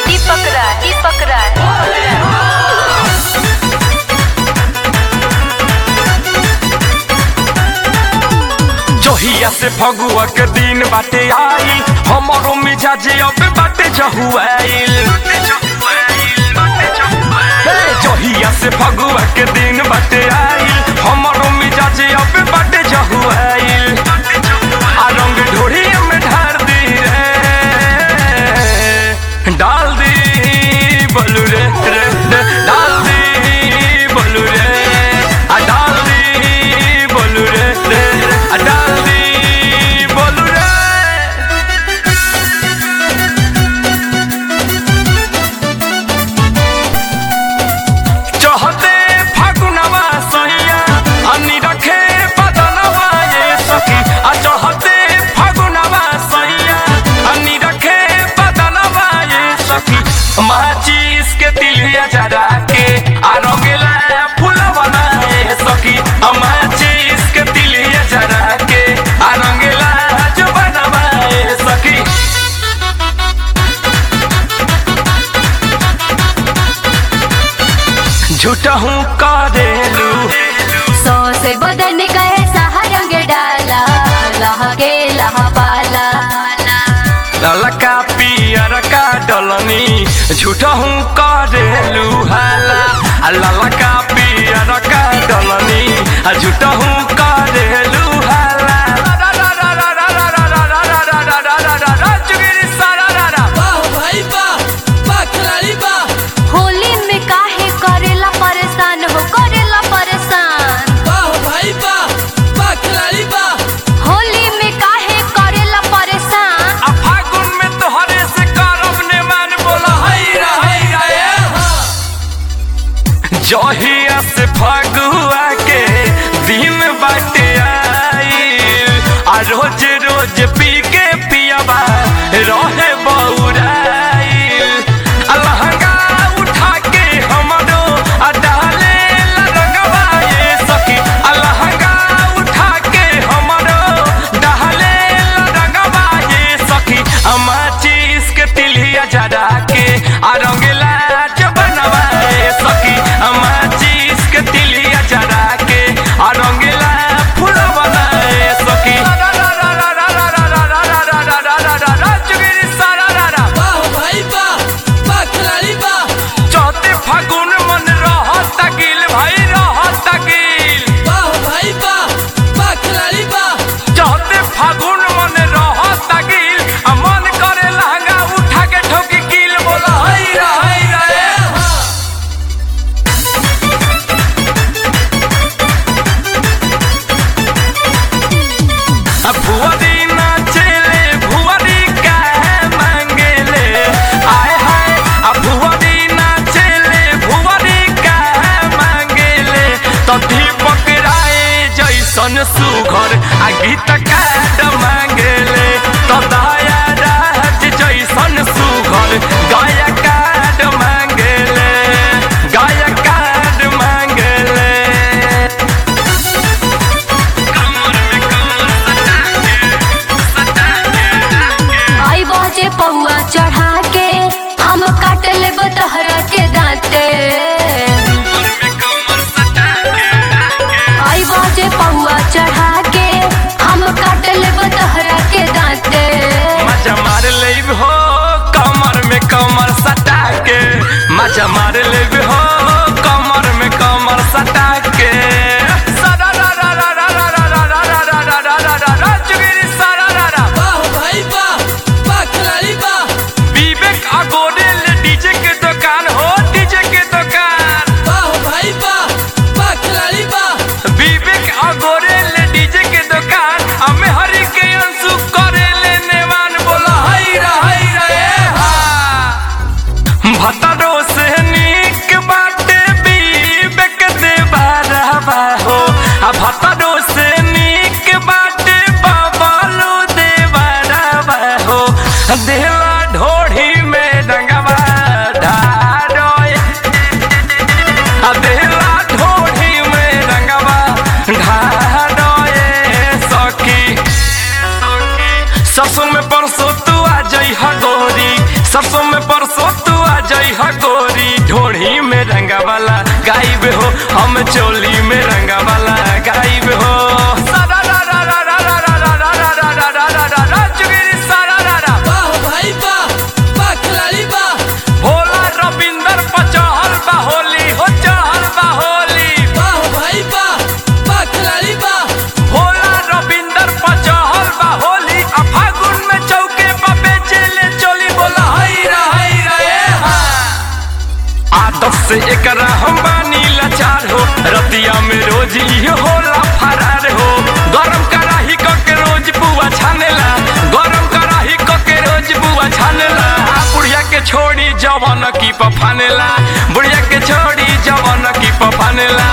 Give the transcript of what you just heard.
दीपक राज दीपक राज जोहिया से फगुआ के दिन बाटे आई हमारो मिजाज अब बाटे जहुआइल हे, जोहिया से फगुआ के दिन बाटे आई हमारो मिजाज अब बाटे जहुआइल आ रंग ढोरी में ढार दी रे डाल दी बोलू रे रे रे डाल दी बोलू रे आ डाल दी बोलू रे रे रे आ डाल दी बोलू रे चहते फागुनवा सैया अन्नी रखे बदनवा ये सखी आ चहते फागुनवा सैया अन्नी रखे बदनवा ये सखी माचिस के तिलिया जरा के आ रंगेला फूलवा ना ये सखी आ माचिस के तिलिया जरा के आ रंगेला जुबनवा ये सखी झूठा हूँ करेलू सौ से बदन गए सहारंग डाला लहके लहबाला ललका पियर का डलनी झूठा हूँ करेलू हाला आ ललका पियर का डलनी आ झूठा हूँ करेलू हाला चुगिरी सारा रा रा। वाह भाई वाह वाह खिलाड़ी वाह होली में काहे करेला परेशान हो करेला परेशान वाह भाई वाह वाह खिलाड़ी वाह होली में काहे करेला परेशान आ फागुन में तोहरे से करब ने मान बोला हाय रा हाय रा ए हाँ जहिया से फगुआ के दिन बाटे आई आ रोज रोज पी के पियाबा रहे बौराई आ लहंगा उठा के हमरो आ डाले ला रंगवा ये सखी आ लहंगा उठा के हमरो डाले ला रंगवा ये सखी आ माचिस के तिलिया जरा के आ रंगेला जबनवा ये सखी आ माचिस के तिलिया जरा के आ रंगेला फूलवा ये सखी चुगिरी सारा रा रा। वाह भाई वाह वाह खिलाड़ी वाह चौथे फागुन मन रहत गिल भाई रहत गिल वाह भाई वाह वाह खिलाड़ी वाह चौथे फागुन मन रहत गिल आ मन करे लहंगा उठा के ठोकी गिल बोला हाय रा हाय रा ए हाँ आ भुवरी नाचेले भुवरी का मांगेले आय हाय आ भुवरी नाचेले भुवरी का मांगेले तो दीपक राय जैसन सुघर आ गीत काट मांगेले तो दया राज जैसन सुघर गाया काट मांगेले गाया काट मांगेले आई बाजे पौआ चढ़ा के हम काट लेब तहरा के दांते आई बाजे पौआ चढ़ा के हम काट लेब तहरा के दांते मजा मार लेब हो कमर में कमर सटा के मजा मार लेब हो कमर में कमर सटा के सदा रा रा रा रा रा रा रा रा रा रा रा रा रा रा चुगिरी सारा रा रा वाह भाई वाह वाह खिलाड़ी वाह विवेक अगोडेल डीजे के दुकान हो डीजे के दुकान वाह भाई वाह वाह खिलाड़ी वाह विवेक अगोडेल डीजे के दुकान हमें हरि के अंशु करे लेने वान बोला हाय रा हाय रा ए हा भतरो से नीक बाटे विवेक देवारा हो आ भतरो से नीक बाटे बाबालो देवारा हो देला ढोढ़ी में रंगवा ढारोए आ देला ढोढ़ी में रंगवा ढारोए सखी सरसों में परसों तू आ जई गोरी सरसों में परसों तू हम चोली में रंगा वाला गायब हो सारा रा रा रा रा रा रा रा रा रा रा रा रा रा रा रा चुगिरी सारा रा रा वाह भाई वाह वाह खिलाड़ी वाह भोला रविंदर पचहल बा होली हो चहल बा होली वाह भाई वाह वाह खिलाड़ी वाह भोला रविंदर पचहल बा होली आ फागुन में चौके पर बेचेले चोली बोला हई रा हई रा ए हा आदत से एकरा हम बानी लाचार हो रतिया में रोज इहो होला फरार हो गरम कराही क के रोज बुआ छानेला गरम कराही क के रोज बुआ छानेला आ बुढ़िया के छोड़ी जवन की पफानेला बुढ़िया के छोड़ी जवन की पफानेला